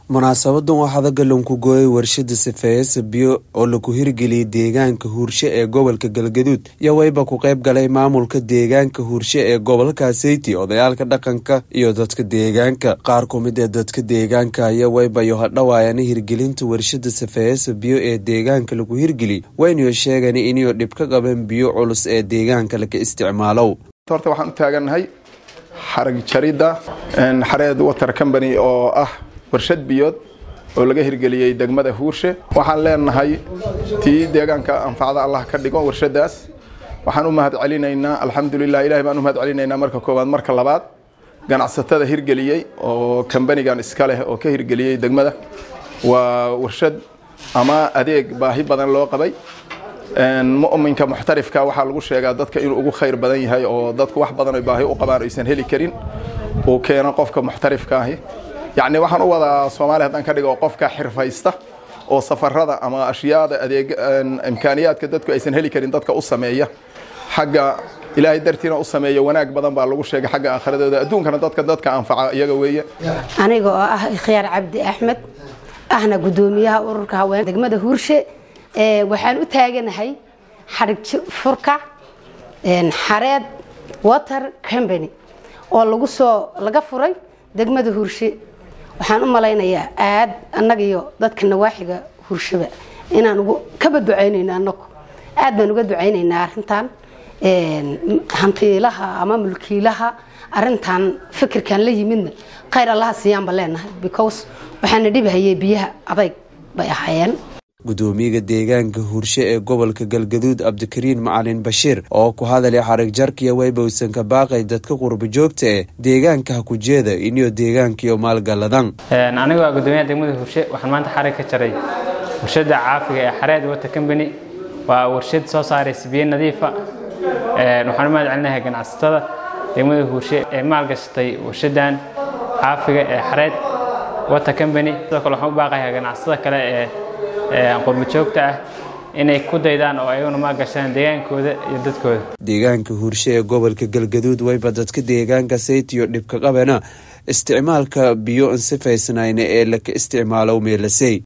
munaasabadan waxaa dagalan ku gooyay warshada sifeeyasa biyo oo lagu hirgeliyay deegaanka huurshe ee gobolka galgaduud iyo wayba ku qayb galay maamulka deegaanka huurshe ee gobolka seyti odayaalka dhaqanka iyo dadka deegaanka qaar ku mid ee dadka deegaanka ayaa waybayo hadhawaayana hirgelinta warshada sifeeyasa biyo ee deegaanka lagu hirgeliy waynayo sheegan inayo dhib ka qaban biyo culus ee deegaanka laga isticmaalow horta waxaan u taagannahay xarag jaridda xareed water company oo ah warshad biyood oo laga hirgeliyey degmada huurshe waxaan leenahay tii deegaanka anfacda allah ka dhigo warshadaas waxaan u mahad celinaynaa alxamdulilah ilahay baan u mahad celinaynaa marka koowaad marka labaad ganacsatada hirgeliyey oo kambanigan iska leh oo ka hirgeliyey degmada waa warshad ama adeeg baahi badan loo qabay mu'minka muxtarifka waxaa lagu sheegaa dadka inuu ugu khayr badan yahay oo dadku wax badan ay baahi u qabaan aysan heli karin uu keeno qofka muxtarifka ahi yacni waxaan u wadaa soomaaliya haddaan ka dhigo qofka xirfaysta oo safarada ama ashyaada adeeg imkaaniyaadka dadku aysan heli karin dadka u sameeya xagga ilaahay dartiina u sameeya wanaag badan baa lagu sheegay xagga aakhiradooda adduunkana dadka dadka anfaca iyaga weeye aniga oo ah ikhyaar cabdi axmed ahna guddoomiyaha ururka haween degmada huurshe waxaan u taaganahay xarig furka xareed water company oo lagu soo laga furay degmada huurshe waxaan u malaynayaa aad annaga iyo dadka nawaaxiga hurshaba inaan ugu kaba ducaynayno anagu aad baan uga ducaynaynaa arintan hantiilaha ama mulkiilaha arintan fikirkan la yimidna khayr allaha siiyaanba leenahay because waxaana dhibahayay biyaha adayg bay ahaayeen gudoomiyaga deegaanka huurshe ee gobolka galgaduud cabdikariin macalin bashiir oo ku hadalay xarig jarkiya waybowsan ka baaqay dadka qurba joogta ee deegaanka hakujeeda iniyo deegaankiyo maalgaladan anigu waa gudoomiyaha degmada huurshe waxaan maanta xarig ka jaray warshada caafiga ee xareed water company waa warshad soo saaraysa biyo nadiifa waxaan u mahad celinahay ganacsatada degmada huurshe ee maalgashatay warshadan caafiga ee xareed water company sidoo kale waxaan u baaqayaa ganacsatada kale ee qurbajoogta ah inay ku daydaan oo ayaguna maalgashadaan deegaankooda iyo dadkooda deegaanka huurshe ee gobolka galgaduud wayba dadka deegaanka saytiyo dhibka qabana isticmaalka biyo ansifaysnayna ee laka isticmaalow meelasey